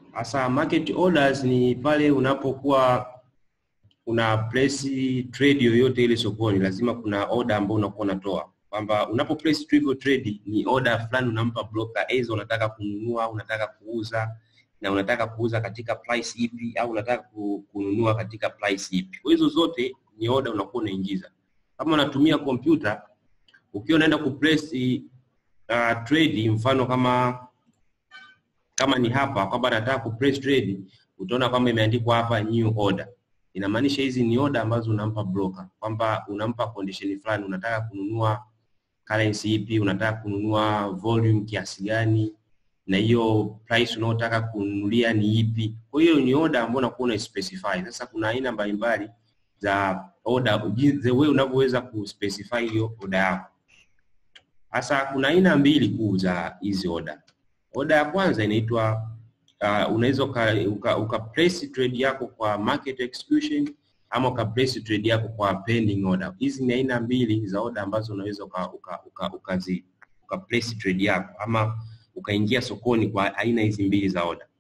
Hasa market orders ni pale unapokuwa una place trade yoyote ile sokoni, lazima kuna order ambayo unakuwa unatoa kwamba unapo place hivyo trade ni order fulani unampa broker, aidha unataka kununua, unataka kuuza na unataka kuuza katika price ipi au unataka kununua katika price ipi. Kwa hizo zote ni order unakuwa unaingiza. Kama unatumia kompyuta, ukiwa unaenda ku place uh, trade, mfano kama kama ni hapa kwamba nataka ku place trade, utaona kwamba imeandikwa hapa new order. Inamaanisha hizi ni order ambazo unampa broker, kwamba unampa condition fulani, unataka kununua currency ipi, unataka kununua volume kiasi gani, na hiyo price unayotaka kununulia ni ipi. Kwa hiyo ni order ambayo unakuwa una specify. Sasa kuna aina mbalimbali za order, the way unavyoweza ku specify hiyo order yako. Sasa kuna aina mbili kuu za hizi order. Order ya kwanza inaitwa uh, unaweza uka, uka, uka place trade yako kwa market execution ama uka place trade yako kwa pending order. Hizi ni aina mbili za order ambazo unaweza uka, uka, uka, ukazi, uka place trade yako ama ukaingia sokoni kwa aina hizi mbili za order.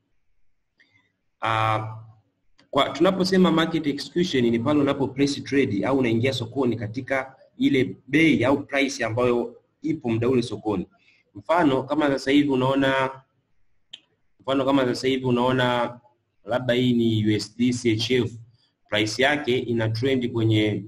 Uh, kwa tunaposema market execution ni pale unapo place trade au unaingia sokoni katika ile bei au price ambayo ipo muda ule sokoni. Mfano kama sasa hivi unaona mfano kama sasa hivi unaona labda hii ni USD CHF price yake ina trend kwenye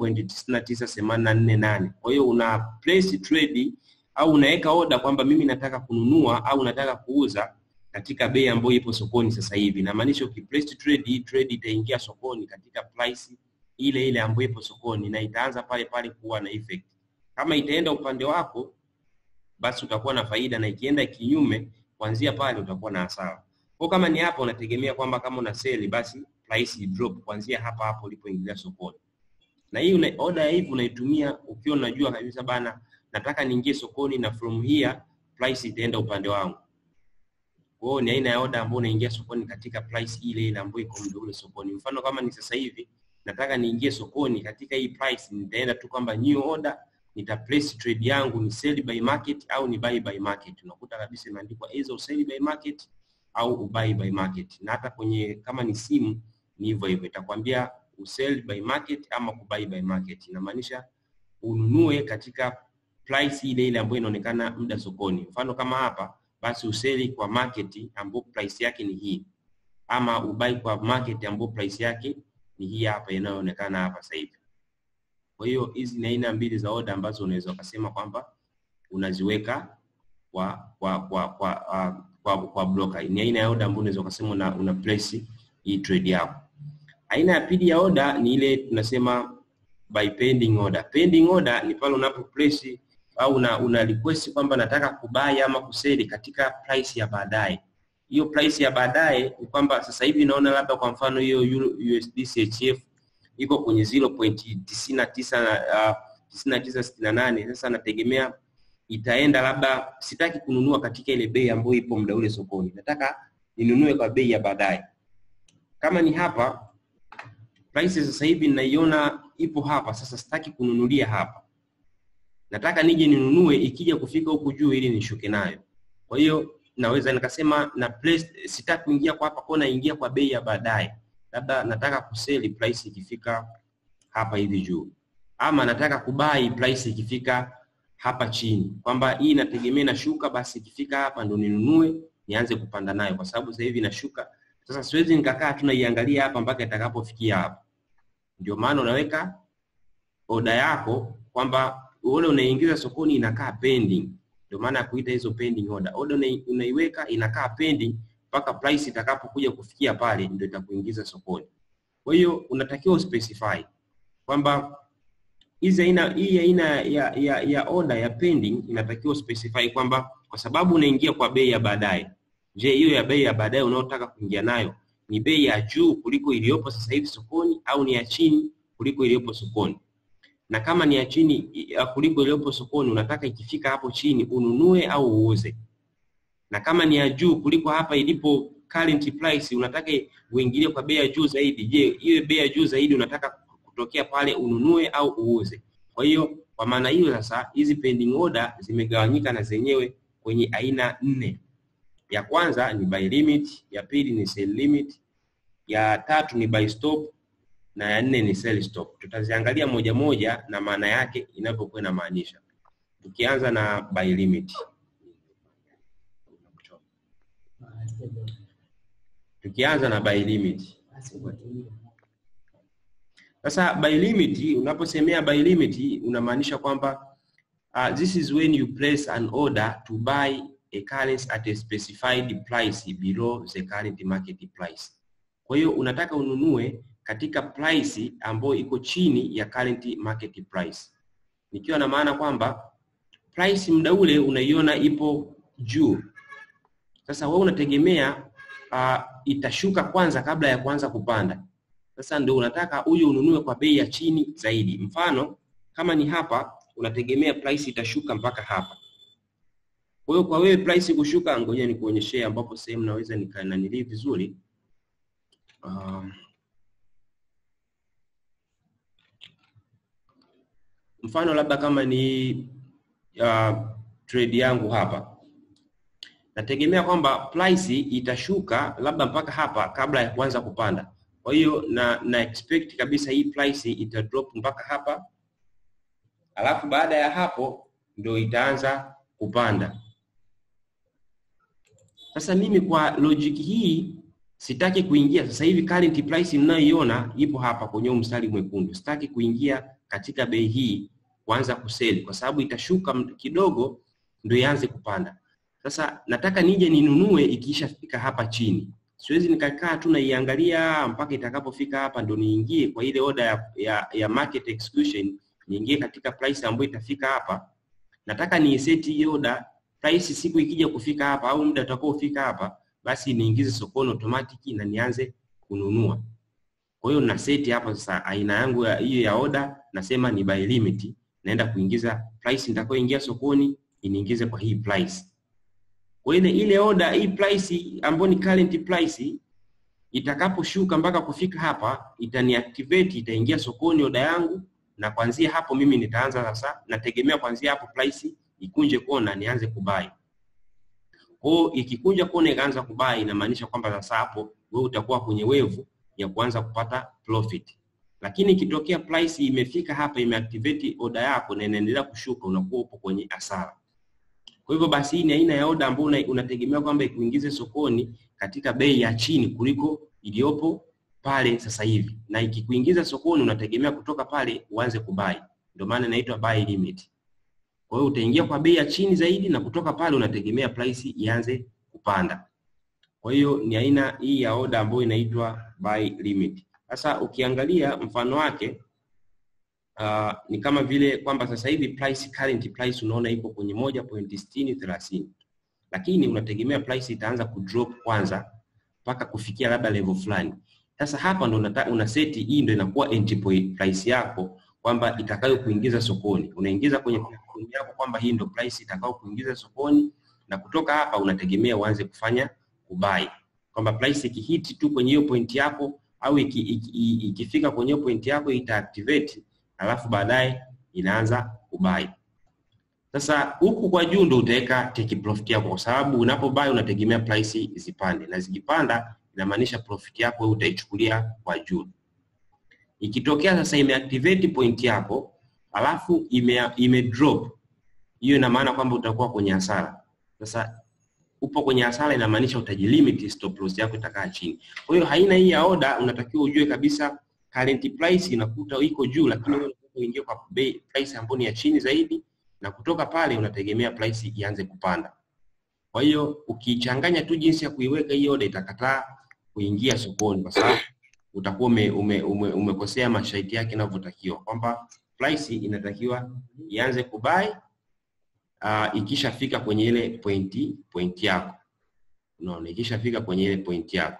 0.99848. Kwa hiyo una place trade au unaweka order kwamba mimi nataka kununua au nataka kuuza katika bei ambayo ipo sokoni sasa hivi. Inamaanisha ukiplace trade, hii trade itaingia sokoni katika price ile ile ambayo ipo sokoni na itaanza pale pale kuwa na effect. Kama itaenda upande wako, basi utakuwa na faida, na ikienda kinyume, kuanzia pale utakuwa na hasara. Kwa kama ni hapa, unategemea kwamba kama una sell, basi price drop kuanzia hapa hapo ulipoingilia sokoni. Na hii una, order ya hivi unaitumia ukiwa unajua kabisa bana, nataka niingie sokoni na from here price itaenda upande wangu. Kwa hiyo ni aina ya order ambayo unaingia sokoni katika price ile ile ambayo iko muda ule sokoni. Mfano kama ni sasa hivi nataka niingie sokoni katika hii price, nitaenda tu kwamba new order, nita place trade yangu ni sell by market au ni buy by market. Unakuta kabisa imeandikwa either sell by market au buy by market. Na hata kwenye kama ni simu ni hivyo hivyo, itakwambia usell by market ama kubuy by market. Inamaanisha ununue katika price ile ile ambayo inaonekana muda sokoni. Mfano kama hapa basi useli kwa market ambapo price yake ni hii, ama ubai kwa market ambapo price yake ni hii hapa inayoonekana hapa sasa hivi. Kwa hiyo hizi ni aina mbili za order ambazo unaweza ukasema kwamba unaziweka kwa kwa kwa kwa, uh, kwa, kwa broker. Ni aina ya order ambayo unaweza ukasema una, una place hii trade yako. Aina ya pili ya order ni ile tunasema by pending order. Pending order ni pale unapo place au una, una request kwamba nataka kubai ama kuseli katika price ya baadaye. Hiyo price ya baadaye ni kwamba sasa hivi naona labda kwa mfano hiyo USD CHF iko kwenye 0.99 uh, 9968. Sasa nategemea itaenda labda, sitaki kununua katika ile bei ambayo ipo muda ule sokoni, nataka ninunue kwa bei ya baadaye. Kama ni hapa price sasa hivi ninaiona ipo hapa, sasa sitaki kununulia hapa nataka nije ninunue ikija kufika huku juu ili nishuke nayo. Kwa hiyo naweza nikasema na place, sitaki kuingia kwa hapa kona, ingia kwa bei ya baadaye, labda nataka kuseli price ikifika hapa hivi juu, ama nataka kubai price ikifika hapa chini, kwamba hii inategemea inashuka, basi ikifika hapa ndo ninunue nianze kupanda nayo, kwa sababu sasa hivi inashuka. Sasa siwezi nikakaa tu naiangalia hapa mpaka itakapofikia hapa. Ndio maana unaweka oda yako kwamba ule unaingiza sokoni inakaa pending, ndio maana ya kuita hizo pending order. Order unaiweka inakaa pending mpaka price itakapokuja kufikia pale, ndio itakuingiza sokoni. Kwa hiyo unatakiwa uspecify kwamba hizi aina hii aina ya, ya, ya order ya pending inatakiwa specify kwamba kwa sababu unaingia kwa bei ya baadaye. Je, hiyo ya bei ya baadaye unaotaka kuingia nayo ni bei ya juu kuliko iliyopo sasa hivi sokoni au ni ya chini kuliko iliyopo sokoni? na kama ni ya chini kuliko iliyopo sokoni, unataka ikifika hapo chini ununue au uuze. Na kama ni ya juu kuliko hapa ilipo current price, unataka uingilie kwa bei ya juu zaidi. Je, hiyo bei ya juu zaidi unataka kutokea pale ununue au uuze? Kwa hiyo kwa maana hiyo sasa, hizi pending order zimegawanyika na zenyewe kwenye aina nne. Ya kwanza ni buy limit, ya pili ni sell limit, ya tatu ni buy stop na ya nne ni sell stop. Tutaziangalia moja moja na maana yake inavyokuwa inamaanisha. Tukianza na buy limit. Tukianza na buy limit. Sasa buy limit, unaposemea buy limit unamaanisha kwamba uh, this is when you place an order to buy a currency at a specified price below the current market price. Kwa hiyo unataka ununue katika price ambayo iko chini ya current market price, nikiwa na maana kwamba price muda ule unaiona ipo juu. Sasa wewe unategemea uh, itashuka kwanza kabla ya kuanza kupanda. Sasa ndio unataka huyu ununue kwa bei ya chini zaidi. Mfano kama ni hapa, unategemea price itashuka mpaka hapa. Kwa hiyo kwa wewe price kushuka, ngoja nikuonyeshe ambapo sehemu naweza nikananili vizuri. Uh, mfano labda kama ni uh, trade yangu hapa nategemea kwamba price itashuka labda mpaka hapa kabla ya kuanza kupanda. Kwa hiyo na, na expect kabisa hii price ita drop mpaka hapa, alafu baada ya hapo ndio itaanza kupanda. Sasa mimi kwa logic hii sitaki kuingia sasa hivi, current price mnayoiona ipo hapa kwenye mstari mwekundu. Sitaki kuingia katika bei hii kuanza kuseli, kwa sababu itashuka kidogo ndio ianze kupanda. Sasa nataka nije ninunue ikishafika hapa chini. Siwezi nikakaa tu naiangalia mpaka itakapofika hapa ndo niingie kwa ile order ya, ya, ya market execution, niingie katika price ambayo itafika hapa. Nataka ni set hii order price, siku ikija kufika hapa au muda utakaofika hapa, basi niingize sokoni automatic na nianze kununua. Kwa hiyo na set hapa sasa aina yangu ya hiyo ya order, nasema ni buy limit, naenda kuingiza price nitakayoingia sokoni iniingize kwa hii price kwa ile ile order hii price ambayo ni current price itakaposhuka mpaka kufika hapa itaniactivate, itaingia sokoni order yangu, na kuanzia hapo mimi nitaanza sasa, nategemea kuanzia hapo price ikunje kona nianze kubai. Kwa hiyo ikikunja kona ikaanza kubai, inamaanisha kwamba sasa hapo wewe utakuwa kwenye wevu ya kuanza kupata profit. Lakini ikitokea price imefika hapa imeactivate order yako na inaendelea kushuka, unakuwa upo kwenye hasara. Kwa hivyo basi hii ni aina ya oda ambayo unategemea kwamba ikuingize sokoni katika bei ya chini kuliko iliyopo pale sasa hivi, na ikikuingiza sokoni unategemea kutoka pale uanze kubai, ndio maana inaitwa buy limit. Kwa hiyo utaingia kwa bei ya chini zaidi na kutoka pale unategemea price ianze kupanda. Kwa hiyo ni aina hii ya oda ambayo inaitwa buy limit. Sasa ukiangalia mfano wake Uh, ni kama vile kwamba sasa hivi price current price unaona iko kwenye moja pointi sitini thelathini, lakini unategemea price itaanza kudrop kwanza mpaka kufikia labda level fulani. Sasa hapa ndo unata, una seti hii ndo inakuwa entry point price yako kwamba itakayo kuingiza sokoni. Unaingiza kwenye portfolio yako kwamba hii ndo price itakayo kuingiza sokoni, na kutoka hapa unategemea uanze kufanya kubai, kwamba price ikihiti tu kwenye hiyo point yako au ikifika iki, iki, iki kwenye hiyo point yako ita activate alafu baadaye inaanza kubai. Sasa huku kwa juu ndo utaweka take profit yako, kwa sababu unapobai unategemea price zipande, na zikipanda inamaanisha profit yako wewe utaichukulia kwa juu. Ikitokea sasa imeactivate point yako alafu ime, ime drop, hiyo ina maana kwamba utakuwa kwenye hasara. Sasa upo kwenye hasara, inamaanisha utajilimit, stop loss yako itakaa chini. Kwa hiyo haina hii ya order, unatakiwa ujue kabisa current price inakuta iko juu, lakini wewe unataka uingie kwa bei price ambayo ni ya chini zaidi, na kutoka pale unategemea price ianze kupanda. Kwa hiyo ukichanganya tu jinsi ya kuiweka hii order itakataa kuingia sokoni, kwa sababu utakuwa ume, ume, ume, umekosea masharti yake yanavyotakiwa, kwamba price inatakiwa ianze kubai uh, ikishafika kwenye ile pointi pointi yako, unaona, ikishafika kwenye ile pointi yako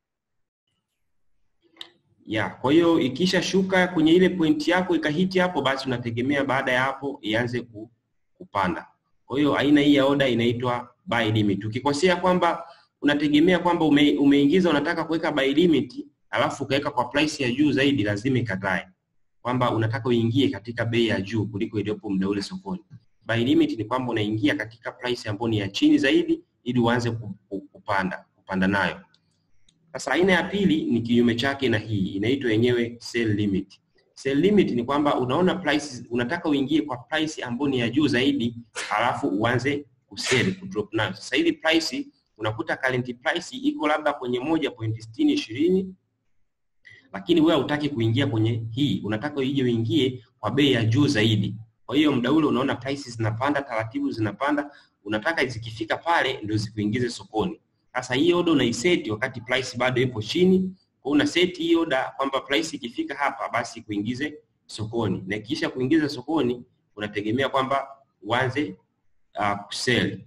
ya kwa hiyo ikisha shuka kwenye ile pointi yako ikahiti hapo, basi unategemea baada ya hapo ianze kupanda. Kwa hiyo aina hii ya order inaitwa buy limit. Ukikosea kwamba unategemea kwamba ume, umeingiza unataka kuweka buy limit alafu ukaweka kwa price ya juu zaidi, lazima ikatae kwamba unataka uingie katika bei ya juu kuliko iliyopo muda ule sokoni. Buy limit ni kwamba unaingia katika price ambayo ni ya chini zaidi ili uanze ku- ku- kupanda kupanda nayo. Sasa aina ya pili ni kinyume chake na hii, inaitwa yenyewe sell limit. Sell limit ni kwamba unaona price, unataka uingie kwa price ambayo ni ya juu zaidi, alafu uanze kusell kudrop nayo. Sasa hivi price unakuta current price iko labda kwenye moja point sitini ishirini lakini wewe hutaki kuingia kwenye hii, unataka uje uingie kwa bei ya juu zaidi. Kwa hiyo muda ule unaona prices zinapanda taratibu, zinapanda, unataka zikifika pale ndio zikuingize sokoni. Sasa hii order unaiseti wakati price bado ipo chini, kwa una set hii order kwamba price ikifika hapa basi kuingize sokoni, na kisha kuingiza sokoni unategemea kwamba uanze uh, kusell.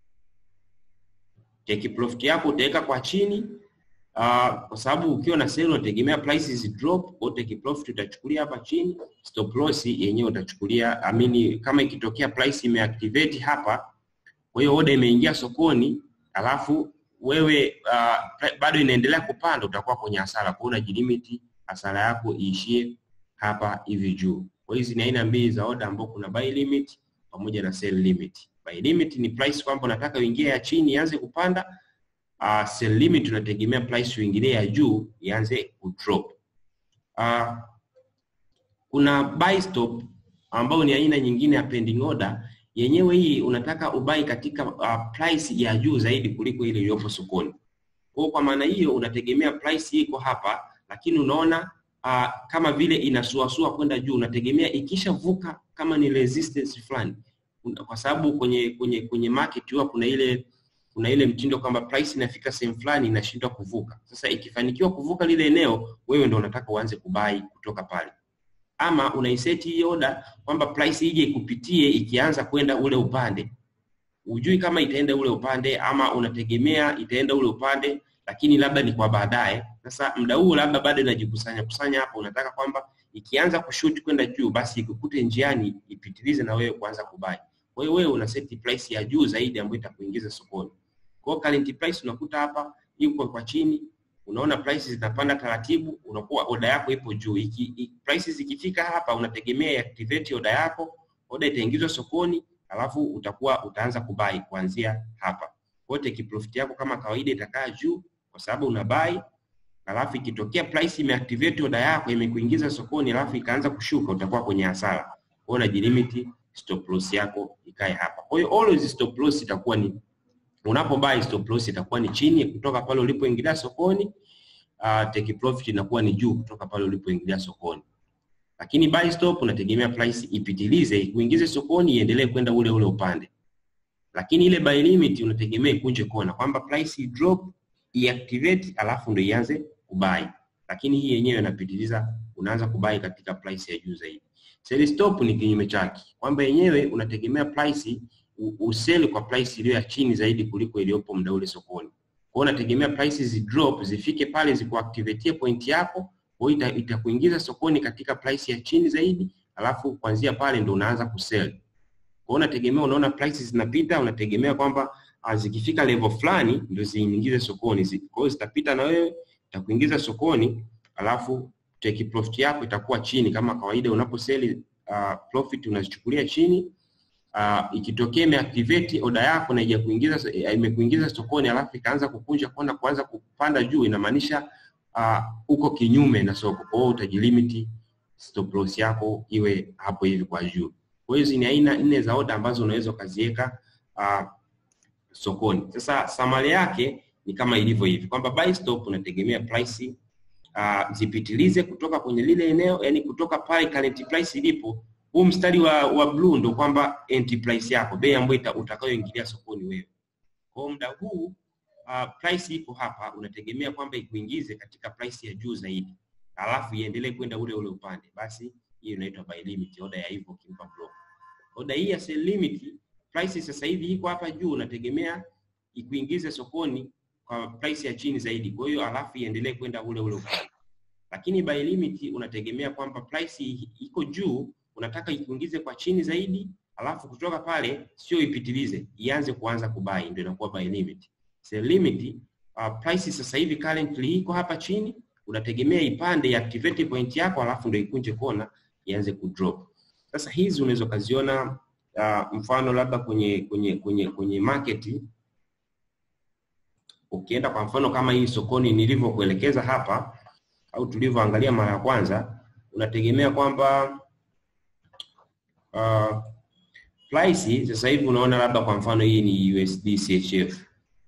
Take profit yako utaweka kwa chini uh, kwa sababu ukiwa na sell unategemea prices drop, kwa take profit utachukulia hapa chini, stop loss yenyewe utachukulia amini, kama ikitokea price imeactivate hapa, kwa hiyo order imeingia sokoni, alafu wewe uh, bado inaendelea kupanda, utakuwa kwenye hasara, kwa hiyo unajilimit hasara yako iishie hapa hivi juu. Kwa hizi ni aina mbili za order ambao kuna buy limit pamoja na sell limit. Buy limit ni price kwamba unataka uingie ya chini ianze kupanda uh, sell limit unategemea price uingilie ya juu ianze kudrop. Uh, kuna buy stop ambao ni aina nyingine ya pending order. Yenyewe hii unataka ubai katika uh, price ya juu zaidi kuliko ile iliyopo sokoni. Kwa kwa maana hiyo unategemea price iko hapa, lakini unaona uh, kama vile inasuasua kwenda juu, unategemea ikishavuka kama ni resistance fulani, kwa sababu kwenye kwenye kwenye market huwa kuna ile kuna ile mtindo kwamba price inafika sehemu fulani inashindwa kuvuka. Sasa ikifanikiwa kuvuka lile eneo, wewe ndio unataka uanze kubai kutoka pale, ama unaiseti hii order kwamba price ije ikupitie ikianza kwenda ule upande, ujui kama itaenda ule upande ama unategemea itaenda ule upande, lakini labda ni kwa baadaye. Sasa muda huu labda bado inajikusanya kusanya hapo, unataka kwamba ikianza kushoot kwenda juu, basi ikukute njiani ipitilize na wewe kuanza kubai. Kwa hiyo wewe una set price ya juu zaidi ambayo itakuingiza sokoni. Kwa hiyo current price unakuta hapa iko kwa chini, unaona prices zinapanda taratibu, unakuwa order yako ipo juu. Iki, iki, prices ikifika hapa unategemea activate order yako, order itaingizwa sokoni, alafu utakuwa utaanza kubai kuanzia hapa. Kwa hiyo take profit yako kama kawaida itakaa juu kwa sababu una buy, alafu ikitokea price imeactivate order yako imekuingiza sokoni, alafu ikaanza kushuka, utakuwa kwenye hasara. Kwa hiyo unajilimit stop loss yako ikae hapa. Kwa hiyo always stop loss itakuwa ni unapo buy stop loss itakuwa ni chini kutoka pale ulipoingilia sokoni. Uh, take profit inakuwa ni juu kutoka pale ulipoingilia sokoni, lakini buy stop unategemea price ipitilize ikuingize sokoni iendelee kwenda ule ule upande, lakini ile buy limit unategemea ikunje kona kwamba price drop iactivate, alafu ndio ianze kubai, lakini hii yenyewe inapitiliza, unaanza kubai katika price ya juu zaidi. Sell stop ni kinyume chake, kwamba yenyewe unategemea price useli kwa price iliyo ya chini zaidi kuliko iliyopo muda ule sokoni. Kwa hiyo unategemea prices drop zifike pale zikuactivate point yako, kwa hiyo itakuingiza sokoni katika price ya chini zaidi, alafu kuanzia pale ndo unaanza kusell. Kwa hiyo unategemea, unaona prices zinapita, unategemea kwamba zikifika level fulani ndio ziingize sokoni. Kwa hiyo zitapita na wewe, itakuingiza sokoni, alafu take profit yako itakuwa chini kama kawaida. Unaposeli uh, profit unazichukulia chini uh, ikitokea imeactivate order yako na ija kuingiza imekuingiza sokoni alafu ikaanza kukunja kona kuanza kupanda juu, inamaanisha uh, uko kinyume na soko. Kwa hiyo utajilimit stop loss yako iwe hapo hivi kwa juu. Kwa hiyo hizi ni aina nne za order ambazo unaweza ukaziweka uh, sokoni. Sasa samari yake ni kama ilivyo hivi kwamba buy stop unategemea price uh, zipitilize kutoka kwenye lile eneo, yani kutoka pale current price ilipo huu mstari wa, wa blue ndo kwamba entry price yako, bei ambayo utakayoingilia sokoni wewe. Kwa muda huu uh, price iko hapa, unategemea kwamba ikuingize katika price ya juu zaidi, alafu iendelee kwenda ule ule upande, basi hiyo inaitwa buy limit, order ya hivyo kimpa block. Order hii ya sell limit, price sasa hivi iko hapa juu, unategemea ikuingize sokoni kwa price ya chini zaidi, kwa hiyo alafu iendelee kwenda ule ule upande. Lakini buy limit unategemea kwamba price iko juu unataka ikuingize kwa chini zaidi, alafu kutoka pale sio ipitilize, ianze kuanza kubai, ndio inakuwa buy limit. Sell limit uh, price sasa hivi currently iko hapa chini, unategemea ipande ya activate point yako, alafu ndio ikunje kona ianze kudrop. Sasa hizi unaweza ukaziona uh, mfano labda kwenye kwenye kwenye kwenye market ukienda kwa mfano kama hii sokoni nilivyokuelekeza hapa au tulivyoangalia mara ya kwanza, unategemea kwamba uh, price sasa hivi unaona labda kwa mfano hii ni USD CHF,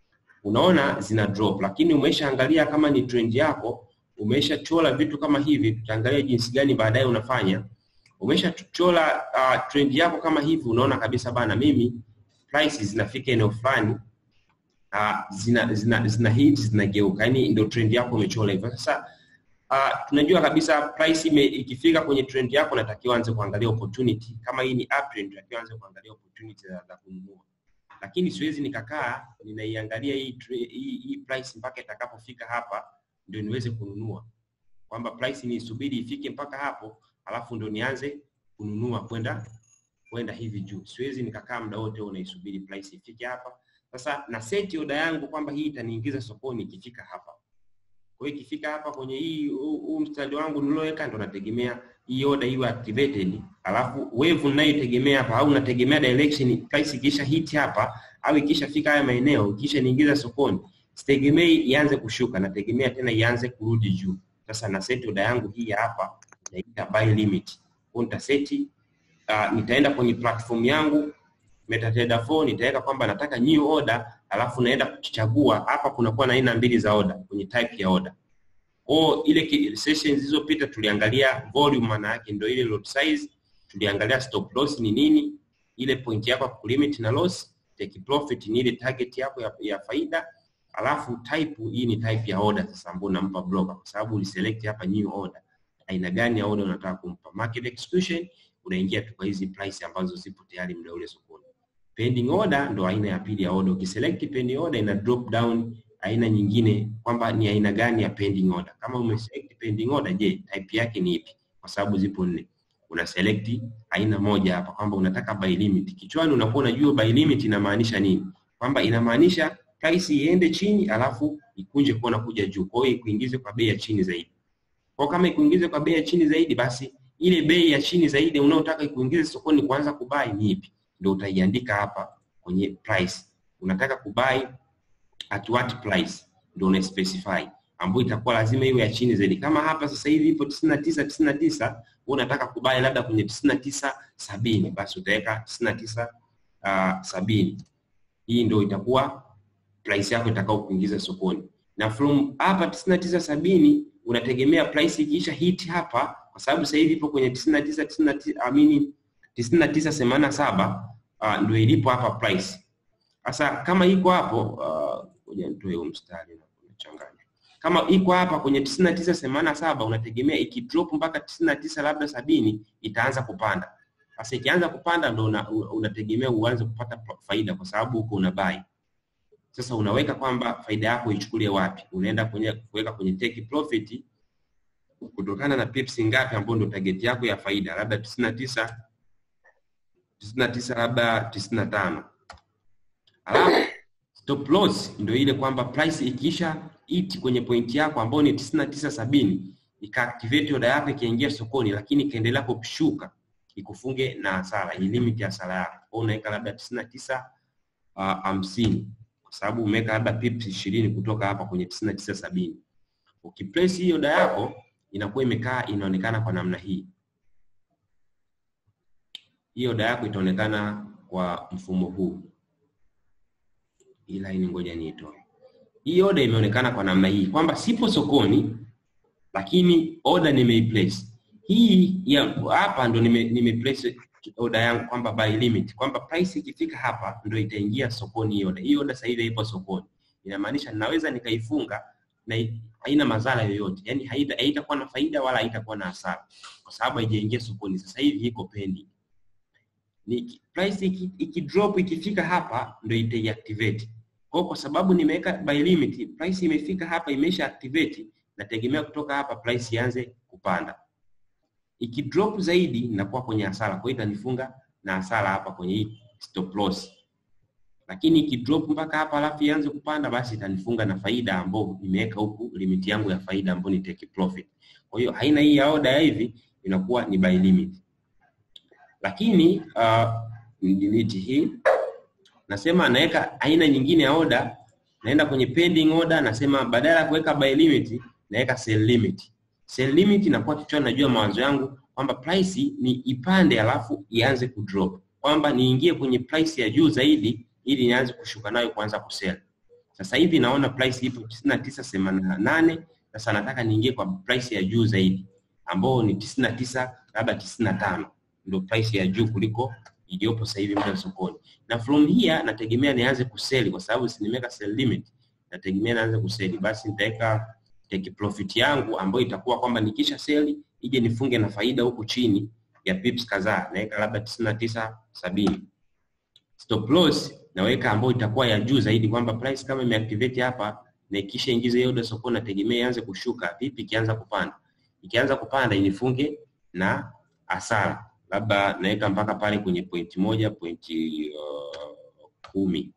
unaona zina drop, lakini umeshaangalia kama ni trend yako, umeshachora vitu kama hivi, tutaangalia jinsi gani baadaye unafanya. Umeshachora uh, trend yako kama hivi, unaona kabisa bana, mimi price zinafika eneo fulani uh, zina, zina, zina hit zinageuka, yani ndio trend yako umechora hivyo. Sasa uh, tunajua kabisa price ime, ikifika kwenye trend yako natakiwa anze kuangalia opportunity. Kama hii ni uptrend, natakiwa anze kuangalia opportunity za, za kununua, lakini siwezi nikakaa ninaiangalia hii, tre- hii, hii price mpaka itakapofika hapa ndio niweze kununua, kwamba price nisubiri ifike mpaka hapo alafu ndio nianze kununua kwenda kwenda hivi juu. Siwezi nikakaa muda wote huo naisubiri price ifike hapa. Sasa na seti oda yangu kwamba hii itaniingiza sokoni ikifika hapa. Kwa hiyo ikifika hapa kwenye hii huu huu mstari wangu nilioweka ndo nategemea hii order iwe activated, alafu wave ninayotegemea hapa au nategemea direction price ikisha hit hapa au ikishafika haya maeneo ikisha niingiza sokoni, sitegemei ianze kushuka, nategemea tena ianze kurudi juu. Sasa na set order yangu hii hapa naita buy limit. Kwa nitaseti uh, nitaenda kwenye platform yangu MetaTrader 4 nitaweka kwamba nataka new order, alafu naenda kuchagua hapa. Kunakuwa na aina mbili za order kwenye type ya order. Kwa ile ki- sessions zilizopita tuliangalia volume, maana yake ndio ile lot size, tuliangalia stop loss ni nini, ile point yako ya kulimit na loss, take profit ni ile target yako ya, ya faida, alafu type hii ni type ya order sasa ambayo unampa broker, kwa sababu uliselect hapa new order, aina gani ya order unataka kumpa. Market execution unaingia tu kwa hizi price ambazo zipo tayari muda ule sokoni. Pending order ndo aina ya pili ya order. Ukiselect pending order ina drop down aina nyingine kwamba ni aina gani ya pending order. Kama umeselect pending order, je, type yake ni ipi? Kwa sababu zipo nne. Una select aina moja hapa kwamba unataka buy limit. Kichwani unakuwa unajua buy limit inamaanisha nini? Kwamba inamaanisha price iende chini alafu ikunje kuona kuja juu. Kwa hiyo ikuingize kwa bei ya chini zaidi. Kwa kama ikuingize kwa bei ya chini zaidi basi ile bei ya chini zaidi unaotaka ikuingize sokoni kuanza kubai ni ipi? Ndio utaiandika hapa kwenye price. Unataka kubai at what price? Ndio una specify ambayo itakuwa lazima iwe ya chini zaidi. Kama hapa sasa hivi ipo 99 99, wewe unataka kubai labda kwenye 99 70, basi utaweka 99 uh, sabini. Hii ndio itakuwa price yako itakao kuingiza sokoni. Na from hapa 99 sabini unategemea price ikiisha hit hapa kwa sababu sasa hivi ipo kwenye 99 99 amini 9987 uh, ndio ilipo hapa price. Sasa kama iko hapo uh, ngoja nitoe huu mstari na kuchanganya. Kama iko hapa kwenye 9987 unategemea ikidrop mpaka 99 labda sabini itaanza kupanda. Sasa ikianza kupanda ndo una, unategemea uanze kupata faida kwa sababu uko una buy. Sasa unaweka kwamba faida yako ichukulie wapi? Unaenda kwenye kuweka kwenye take profit kutokana na pips ngapi ambayo ndio target yako ya faida, labda 99 99 labda 95. Alafu stop loss ndio ile kwamba price ikiisha hit kwenye point yako ambayo ni 99.70 ikaactivate order yako ikaingia sokoni, lakini ikaendelea kushuka ikufunge na hasara, hii limit ya hasara yako. Kwa unaweka labda 99 uh, 50 kwa sababu umeweka labda pips 20 kutoka hapa kwenye 99.70. Ukiplace hiyo order yako inakuwa imekaa inaonekana kwa namna hii. Hiyo oda yako itaonekana kwa mfumo huu. Hii line ngoja niitoe. Hii oda imeonekana kwa namna hii kwamba sipo sokoni, lakini oda nimeiplace. Hii ya hapa ndo nime, nimeplace oda yangu kwamba buy limit, kwamba price ikifika hapa ndo itaingia sokoni hii oda. Hii oda sasa hivi ipo sokoni, inamaanisha ninaweza nikaifunga na haina madhara yoyote, yani haita haitakuwa na faida wala haitakuwa na hasara, kwa sababu haijaingia sokoni. Sasa hivi iko pending. Ni price iki, iki drop ikifika hapa ndio itaiactivate. Kwa kwa sababu nimeweka buy limit, price imefika hapa imesha activate, nategemea kutoka hapa price ianze kupanda. Iki drop zaidi inakuwa kwenye hasara, kwa hiyo itanifunga na hasara hapa kwenye hii stop loss lakini ikidrop mpaka hapa alafu ianze kupanda, basi itanifunga na faida ambayo nimeweka huku limit yangu ya faida ambayo ni take profit. Kwa hiyo aina hii ya order ya hivi inakuwa ni buy limit, lakini uh, delete hii, nasema naweka aina nyingine ya order naenda kwenye pending order, nasema badala ya kuweka buy limit naweka sell limit. Sell limit inakuwa kichwani, najua mawazo yangu kwamba price ni ipande alafu ianze kudrop, kwamba niingie kwenye price ya juu zaidi ili nianze kushuka nayo kuanza kusell. Sasa hivi naona price ipo 99.88 sasa nataka niingie kwa price ya juu zaidi ambao ni 99 labda 95 ndio price ya juu kuliko iliyopo sasa hivi muda sokoni. Na from here nategemea nianze kuseli kwa sababu si nimeweka sell limit. Nategemea nianze kuseli basi nitaweka take profit yangu ambayo itakuwa kwamba nikisha seli ije nifunge na faida huku chini ya pips kadhaa naweka labda 99 70. Stop loss naweka ambayo itakuwa ya juu zaidi kwamba price kama imeactivate hapa na ikisha ingiza hiyo order sokoni nategemea ianze kushuka. Vipi ikianza kupanda? Ikianza kupanda inifunge na hasara labda naweka mpaka pale kwenye pointi moja pointi uh, kumi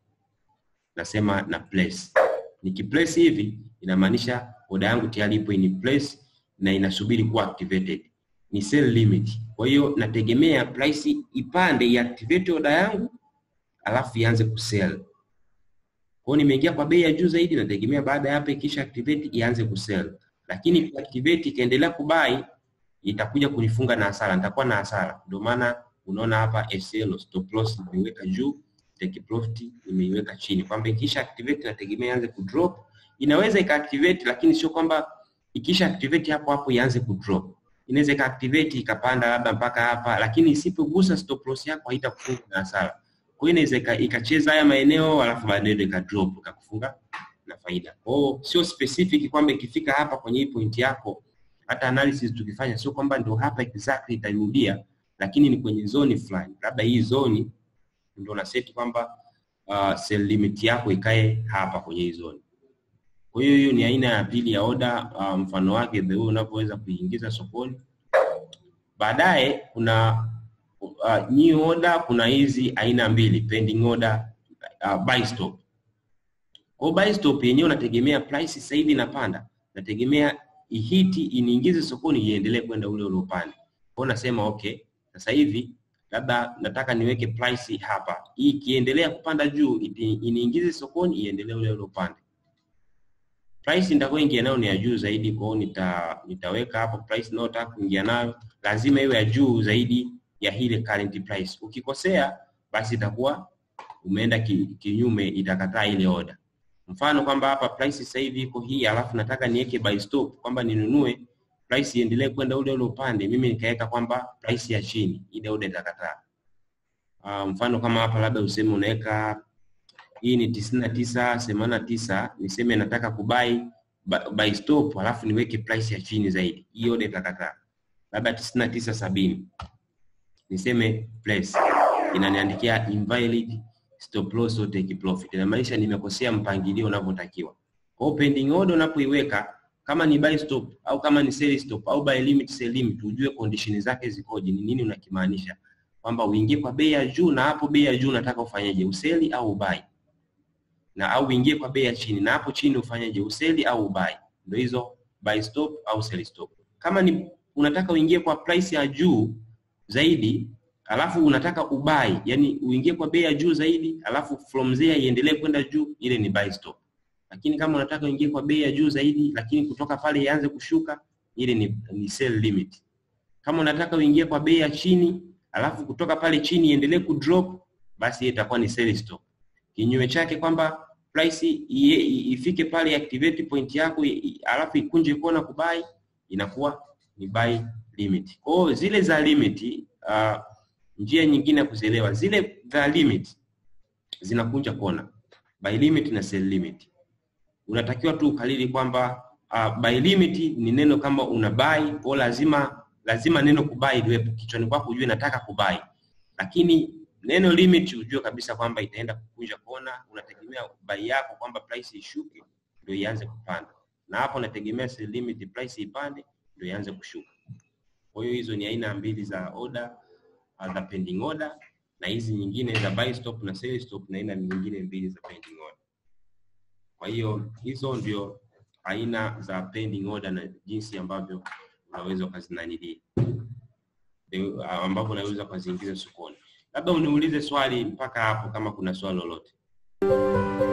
nasema na place. Nikiplace hivi inamaanisha oda yangu tayari ipo in place na inasubiri kuwa activated, ni sell limit. Kwa hiyo nategemea price ipande iactivate oda yangu alafu ianze kusell. Kwa hiyo nimeingia kwa bei ya juu zaidi, nategemea baada ya hapa ikisha activate ianze kusell, lakini activate ikaendelea kubai itakuja kunifunga na hasara, nitakuwa na hasara. Ndio maana unaona hapa SL stop loss nimeiweka juu, take profit nimeiweka chini, kwamba ikisha activate nategemea ianze kudrop. Inaweza ika activate, lakini sio kwamba ikisha activate hapo hapo ianze kudrop. Inaweza ika activate ikapanda labda mpaka hapa, lakini isipogusa stop loss yako haitakufunga na hasara. Kwa hiyo inaweza ikacheza haya maeneo alafu baadaye ika drop ikakufunga na faida. Kwa hiyo sio specific kwamba ikifika hapa kwenye hii point yako hata analysis tukifanya sio kwamba ndio hapa exactly itarudia, lakini ni kwenye zoni fulani, labda hii zoni ndio na set kwamba uh, sell limit yako ikae hapa kwenye hii zoni. Kwa hiyo hiyo ni aina ya pili ya order, uh, mfano wake the way unavyoweza kuingiza sokoni. Baadaye kuna uh, new order, kuna hizi aina mbili pending order, uh, buy stop. Kwa buy stop yenyewe unategemea price sasa hivi inapanda, nategemea ihiti iniingize sokoni iendelee kwenda ule ule upande. Kwa nasema okay, sasa hivi labda nataka niweke price hapa, hii ikiendelea kupanda juu iniingize sokoni iendelee ule ule upande. Price nitakayoingia nayo ni ya juu zaidi, kwa hiyo nita, nitaweka hapo price ninayotaka kuingia nayo lazima iwe ya juu zaidi ya ile current price. Ukikosea basi itakuwa umeenda ki, kinyume, itakataa ile order. Mfano kwamba hapa price sasa hivi iko hii, alafu nataka niweke buy stop kwamba ninunue price iendelee kwenda ule ule upande, mimi nikaweka kwamba price ya chini, ile order itakataa. Uh, mfano kama hapa labda useme unaweka hii ni tisini na tisa themanini na tisa niseme nataka kubai buy stop, alafu niweke price ya chini zaidi, hii order itakataa. Labda tisini na tisa sabini niseme place, inaniandikia invalid stop loss or take profit. Inamaanisha nimekosea mpangilio unavyotakiwa. Kwa hiyo pending order unapoiweka kama ni buy stop au kama ni sell stop au buy limit sell limit, ujue condition zake zikoje, ni nini unakimaanisha, kwamba uingie kwa bei ya juu na hapo bei ya juu unataka ufanyeje, useli au ubai, na au uingie kwa bei ya chini na hapo chini ufanyeje, useli au ubai. Ndio hizo buy stop au sell stop. Kama ni unataka uingie kwa price ya juu zaidi alafu unataka ubai, yani uingie kwa bei ya juu zaidi, alafu from there iendelee kwenda juu, ile ni buy stop. Lakini kama unataka uingie kwa bei ya juu zaidi, lakini kutoka pale ianze kushuka, ile ni, ni sell limit. Kama unataka uingie kwa bei ya chini, alafu kutoka pale chini iendelee kudrop, basi ile itakuwa ni sell stop. Kinyume chake kwamba price ifike pale activate point yako, alafu ikunje kona kubai, inakuwa ni buy limit. Kwa hiyo zile za limit uh, njia nyingine ya kuzielewa zile za limit zinakunja kona, buy limit na sell limit. Unatakiwa tu ukalili kwamba uh, buy limit ni neno kama una buy, kwa lazima lazima neno kubai liwepo kichwani kwako, ujue nataka kubai, lakini neno limit ujue kabisa kwamba itaenda kukunja kona. Unategemea buy yako kwamba price ishuke ndio ianze kupanda, na hapo unategemea sell limit price ipande ndio ianze kushuka. Kwa hiyo hizo ni aina mbili za order za pending order na hizi nyingine za buy stop na sell stop na aina nyingine mbili za pending order. Kwa hiyo hizo ndio aina za pending order na jinsi ambavyo unaweza ukazinanili ambavyo unaweza ukaziingiza sokoni. Labda uniulize swali mpaka hapo, kama kuna swali lolote.